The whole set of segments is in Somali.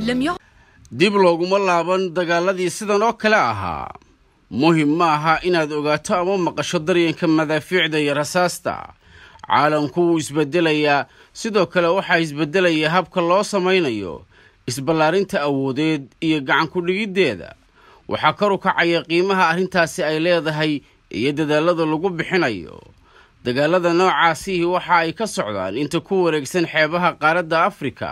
dib looguma laaban dagaaladii sidan oo kale ahaa muhim ma aha inaad ogaato ama maqasho daryanka madaafiicda iyo rasaasta caalamku wuu isbeddelayaa sidoo kale waxaa isbeddelaya habka loo samaynayo isballaarinta awoodeed iyo gacan ku-dhigiddeeda waxaa kor u kacaya qiimaha arrintaasi ay leedahay iyo dadaallada lagu bixinayo dagaalada noocaasihii waxa ay ka socdaan inta ku wareegsan xeebaha qaaradda afrika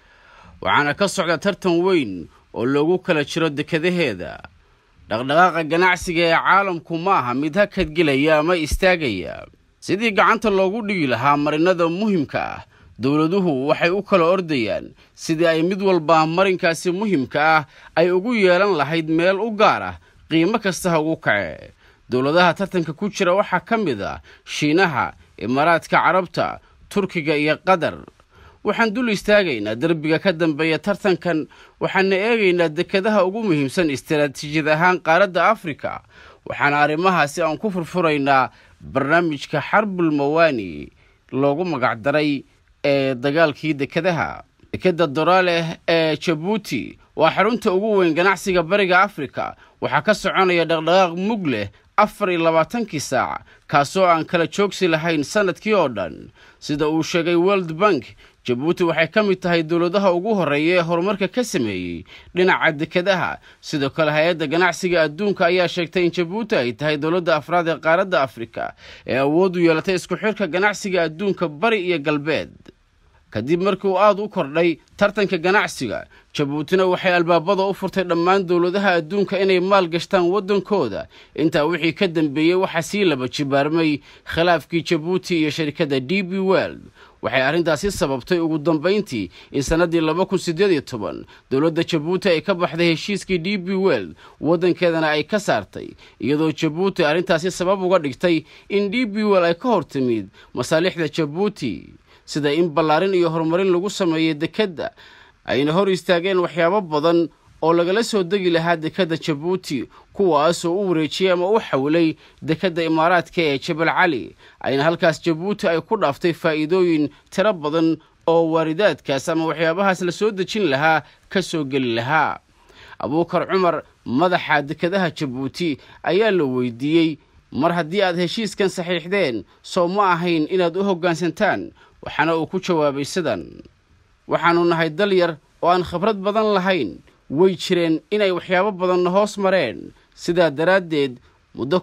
waxaana ka socda tartan weyn oo loogu kala jiro dekadaheeda dhaqdhaqaaqa ganacsiga ee caalamku ma aha mid hakadgelaya ama istaagaya sidii gacanta loogu dhigi lahaa marinada muhimka ah dowladuhu waxay u kala ordayaan sidii ay mid walba marinkaasi muhimka ah ay ugu yeelan lahayd meel u gaar ah qiimo kasta ha ugu kace dowladaha tartanka ku jira waxaa ka mid ah shiinaha imaaraadka carabta turkiga iyo qatar waxaan dul istaagaynaa derbiga ka dambeeya tartankan waxaana eegaynaa dekadaha ugu muhiimsan istaraatiijiyad ahaan qaaradda afrika waxaana arrimahaasi aan ku furfuraynaa barnaamijka xarbul mawaani loogu magacdaray ee dagaalkii dekadaha dekadda doraaleh ee jabuuti waa xarunta ugu weyn ganacsiga bariga afrika waxaa ka soconaya dhaqdhaqaaq mug leh afar iyo labaatankii saac kaasoo aan kala joogsi lahayn sannadkii oo dhan sida uu sheegay world bank jabuuti waxay ka mid tahay dowladaha ugu horreeya ee horumarka ka sameeyey dhinaca dekadaha sidoo kale hay-adda ganacsiga adduunka ayaa sheegtay in jabuuti ay tahay dowladda afraad ee qaaradda afrika ee awood u yeelatay isku xidhka ganacsiga adduunka bari iyo galbeed kadib markii uu aada u kordhay tartanka ganacsiga jabuutina waxay albaabada u furtay dhammaan dowladaha adduunka inay maal gashtaan waddankooda intaa wixii ka dambeeyey waxaa sii laba jibaarmay khilaafkii jabuuti iyo sharikadda d b world waxay arrintaasi sababtay ugu dambayntii in sannaddii laba kun siddeed iyo toban dowladda jabuuti ay ka baxday heshiiskii d b world waddankeedana ay ka saartay iyadoo jabuuti arrintaasi sabab uga dhigtay in d b world ay ka hor timid masaalixda jabuuti sida in ballaarin iyo horumarin lagu sameeyey dekedda ayna hor istaageen waxyaabo badan oo lagala soo degi lahaa dekedda jabuuti kuwaasoo u wareejiyey ama u xawilay dekedda imaaraadka ee jabal cali ayna halkaas jabuuti ay ku dhaaftay faa'iidooyin tiro badan oo waaridaadkaas ama waxyaabahaas la soo dejin lahaa ka soo geli lahaa abuukar cumar madaxa dekadaha jabuuti ayaa la weydiiyey mar haddii aad heshiiskan saxiixdeen soo ma ahayn inaad u hoggaansantaan waxaana uu ku jawaabay sidan waxaannu nahay dal yar oo aan khibrad badan lahayn way jireen inay waxyaabo badanna hoos mareen sidaa daraaddeed muddo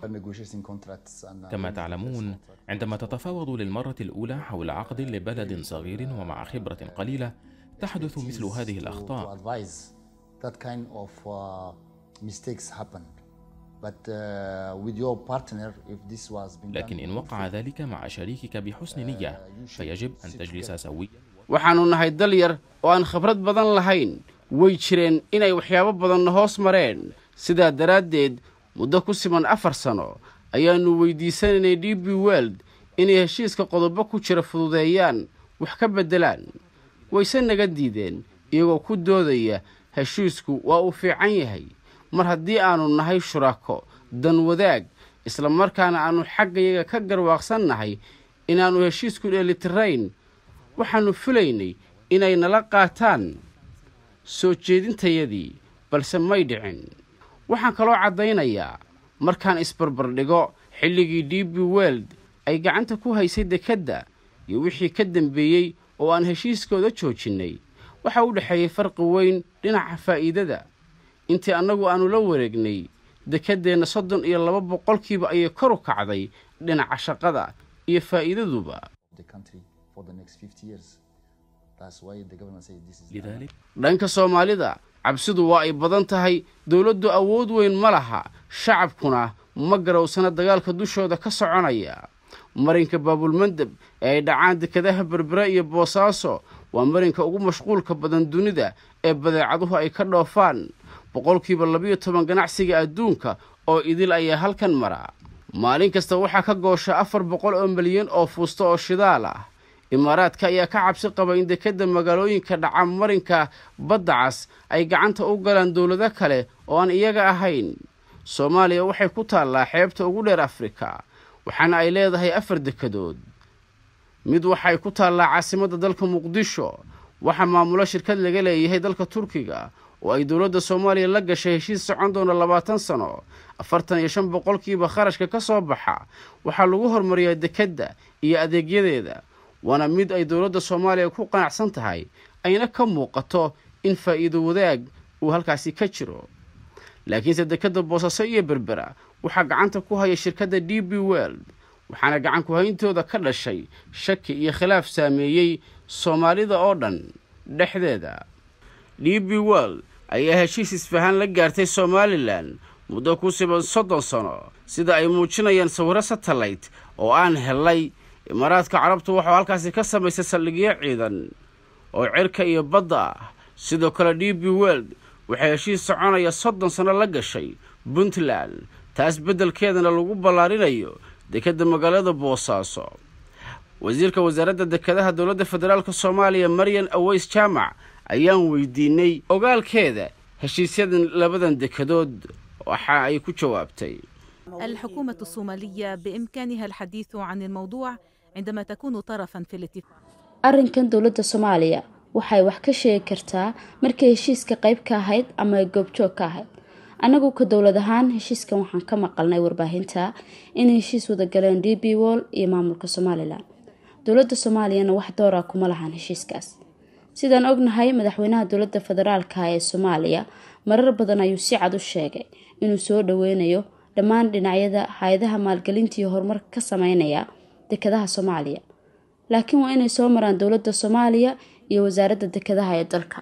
كما تعلمون عندما تتفاوض للمرة الأولى حول عقد لبلد صغير ومع خبرة قليلة تحدث مثل هذه الأخطاء لكن إن وقع ذلك مع شريكك بحسن نية فيجب أن تجلس سويا waxaannu nahay dal yar oo aan khibrad badan lahayn way jireen inay waxyaabo badanna hoos mareen sidaa daraaddeed muddo ku siman afar sano ayaannu weydiisanaynay d b world inay heshiiska qodobo ku jira fududeeyaan wax ka beddelaan wayse naga diideen iyagoo ku doodaya heshiisku waa uu fiican yahay mar haddii aannu nahay shuraako dan wadaag isla markaana aannu xaggayaga ka garwaaqsannahay inaannu heshiisku dheelitirayn waxaannu filaynay inay nala qaataan soo jeedintayadii balse may dhicin waxaan kaloo caddaynayaa markaan isbarbardhigo xilligii d b world ay gacanta ku haysay dekedda iyo wixii ka dambeeyey oo aan heshiiskooda joojinnay waxaa u dhexeeyey farqi weyn dhinaca faa'iidada intii annagu aannu la wareegnay dekeddeenna soddon iyo laba boqolkiiba ayay kor u kacday dhinaca shaqada iyo faa'iidaduba dhanka soomaalida cabsidu waa ay badan tahay dowladdu awood weyn ma laha shacabkuna ma garowsana dagaalka dushooda ka soconaya marinka baabulmandeb ee ay dhacaan dekadaha berbere iyo boosaaso waa marinka ugu mashquulka badan dunida ee badeecaduhu ay ka dhoofaan boqolkiiba labiyo toban ganacsiga adduunka oo idil ayaa halkan mara maalin kasta waxaa ka goosha afar boqol oo milyan oo fuusta oo shidaal ah imaaraadka ayaa ka cabsi qaba in dekedda magaalooyinka dhaca marinka badda cas ay gacanta u galaan dowlado kale oo aan iyaga ahayn soomaaliya waxay ku taallaa xeebta ugu dheer afrika waxaana ay leedahay afar dekedood mid waxay ku taallaa caasimadda dalka muqdisho waxaa maamulo shirkad laga leeyahay dalka turkiga oo ay dowladda soomaaliya la gashay heshiis socon doona labaatan sano afartan iyo shan boqolkiiba kharashka ka soo baxa waxaa lagu horumariyaa dekedda iyo adeegyadeeda waana mid ay dowladda soomaaliya ku qanacsan tahay ayna ka muuqato in faa'iido wadaag uu halkaasi ka jiro laakiinse dekedda boosaaso iyo berbera waxaa gacanta ku haya shirkadda d b world waxaana gacan ku-hayntooda ka dhashay shaki iyo khilaaf saameeyey soomaalida oo dhan dhexdeeda d b world ayaa heshiis isfahaan la gaartay somalilan muddo ku siban soddon sano sida ay muujinayaan sawirro satellayte oo aan helay imaaraadka carabtu waxuu halkaasi ka samaysay saldhigyo ciidan oo cirka iyo badda ah sidoo kale d b world waxay heshiis soconaya soddon sano la gashay puntland taas beddelkeedana lagu ballaarinayo dekedda magaalada boosaaso wasiirka wasaaradda dekedaha dowladda federaalk soomaaliya maryan aweys jaamac ayaan weydiinay ogaalkeeda heshiisyadan labadan dekedood waxa ay ku jawaabtay الحكومة الصومالية بإمكانها الحديث عن الموضوع عندما تكون طرفا في الاتفاق arrinkan dowladda soomaaliya waxay wax ka sheegi kartaa markay heshiiska qayb ka ahayd ama ay goobjoog ka ahayd annagu ka dowlad ahaan heshiiskan waxaan ka maqalnay warbaahinta inay heshiis wada galeen d b wall iyo maamulka somalilan dowladda soomaaliyana wax doora kuma lahan heshiiskaas sidaan ognahay madaxweynaha dowladda federaalka ee soomaaliya marar badan ayuu si cad u sheegay inuu soo dhoweynayo dhammaan dhinacyada hay-adaha maalgelinta iyo horumarka ka sameynaya dekadaha soomaaliya laakiin waa inay soo maraan dowladda soomaaliya iyo wasaaradda dekadaha ee dalka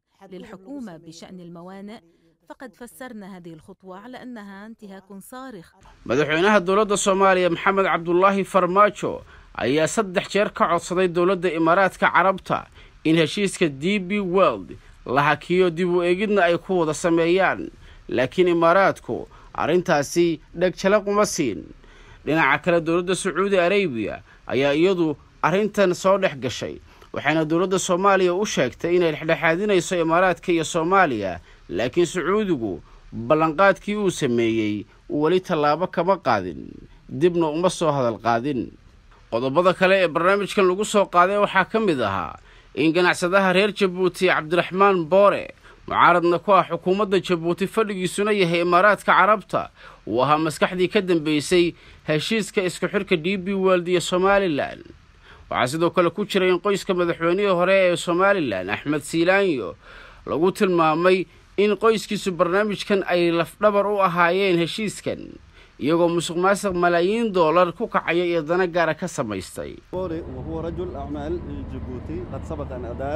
للحكومة بشأن الموانئ فقد فسرنا هذه الخطوة على أنها انتهاك صارخ madaxweynaha dowladda soomaaliya maxamed cabdulaahi farmaajo ayaa saddex jeer ka codsaday dowladda imaaraadka carabta in heshiiska d b world la hakiyo dib u eegidna ay ku wada sameeyaan laakiin imaaraadku arrintaasi dhegjala kuma siin dhinaca kale dowladda sacuudi arabiya ayaa iyadu arrintan soo dhex gashay waxayna dowladda soomaaliya u sheegtay inay dhexdhexaadinayso imaaraadka iyo soomaaliya laakiin sacuudigu ballanqaadkii uu sameeyey weli tallaabo kama qaadin dibna uma soo hadal qaadin qodobada kale ee barnaamijkan lagu soo qaaday waxaa ka mid ahaa in ganacsadaha reer jabuuti cabdiraxmaan boore mucaaradna ku ah xukuumadda jabuuti fadhigiisuna yahay imaaraadka carabta uu ahaa maskaxdii ka dambeysay heshiiska isku xidhka d b world iyo somalilan waxaa sidoo kale ku jira in qoyska madaxweynihii hore ee somalilan axmed siilaanyo lagu tilmaamay in qoyskiisu barnaamijkan ay lafdhabar u ahaayeen heshiiskan iyagoo musuq maasuq malaayiin doolar ku kacaya iyo dana gaara ka samaystay وهو رجل أعمال جيبوتي قد سبق أن أدار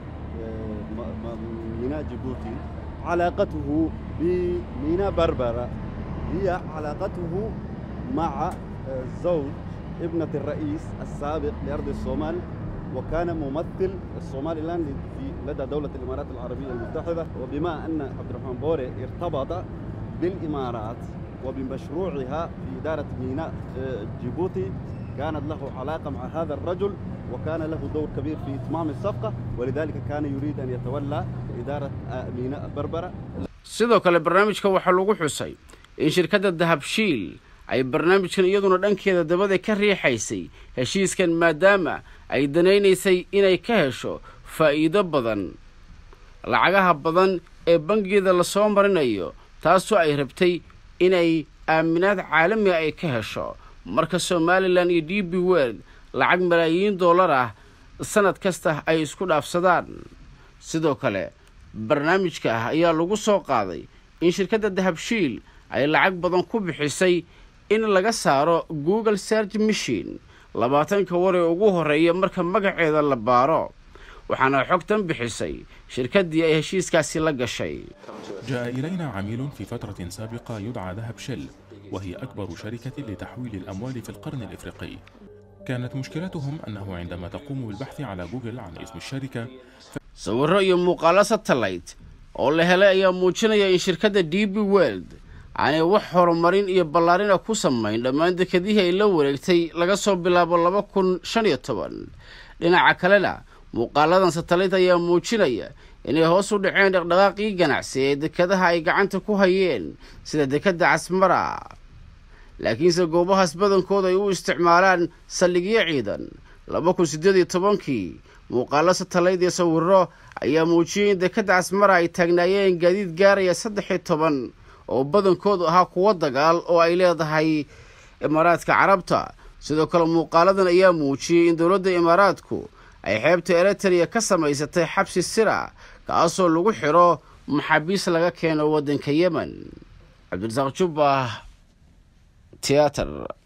ميناء جيبوتي علاقته بميناء بربرة هي علاقته مع زوج ابنة الرئيس السابق لأرض الصومال وكان ممثل الصومالي الآن في لدى دولة الإمارات العربية المتحدة وبما أن عبد الرحمن بوري ارتبط بالإمارات وبمشروعها في إدارة ميناء جيبوتي كانت له علاقة مع هذا الرجل وكان له دور كبير في إتمام الصفقة ولذلك كان يريد أن يتولى إدارة ميناء بربرة sidoo kale barnaamijka waxaa lagu xusay in shirkadda dahabshiil ay barnaamijkan iyaduna dhankeeda dabada ka riixaysay heshiiskan maadaama ay danaynaysay inay ka hesho faa'iido badan lacagaha badan ee bangigeeda lasoo marinayo taasoo ay rabtay inay aaminaad caalamiga ay ka hesho marka somalilan iyo d b world lacag malaayiin dollar ah sanad kasta ay isku dhaafsadaan sidoo kale barnaamijka ah ayaa lagu soo qaaday in shirkadda dahabshiil ay lacag badan ku bixisay in laga saaro google serch machine labaatanka war ee ugu horreeya marka magaceeda la baaro waxaana xogtan bixisay shirkaddii ay heshiiskaasi la gashay جاء إلينا عميل في فترة سابقة يدعى ذهب شل وهي أكبر شركة لتحويل الأموال في القرن الإفريقي كانت مشكلتهم أنه عندما تقوم بالبحث على جوجل عن اسم الشركة sawirro iyo muuqaalo satellite oo la helay ayaa muujinaya in shirkadda d b world aanay wax horumarin iyo ballaarina ku samayn dhammaan dekadihii ay la wareegtay laga soo bilaabo laba kun shan iyo toban dhinaca kalena muuqaaladan satellite ayaa muujinaya inay hoos u dhaceen dhaqdhaqaaqii ganacsi ee dekadaha ay gacanta ku hayeen sida dekadda casmara laakiinse goobahaas badankooda ay u isticmaalaan saldhigyo ciidan laba kun siddeed iyo tobankii muuqaalo satalayd iyo sawiro ayaa muujiyey in dekadda casmara ay taagnaayeen gaadiid gaaraya saddex iyo toban oo badankoodu ahaa kuwo dagaal oo ay leedahay imaaraadka carabta sidoo kale muuqaaladan ayaa muujiyey in dowladda imaaraadku ay xeebta eritrea ka samaysatay xabsi sira kaasoo lagu xidho maxaabiis laga keeno waddanka yemen cabdirasaaq jubba tiyaatar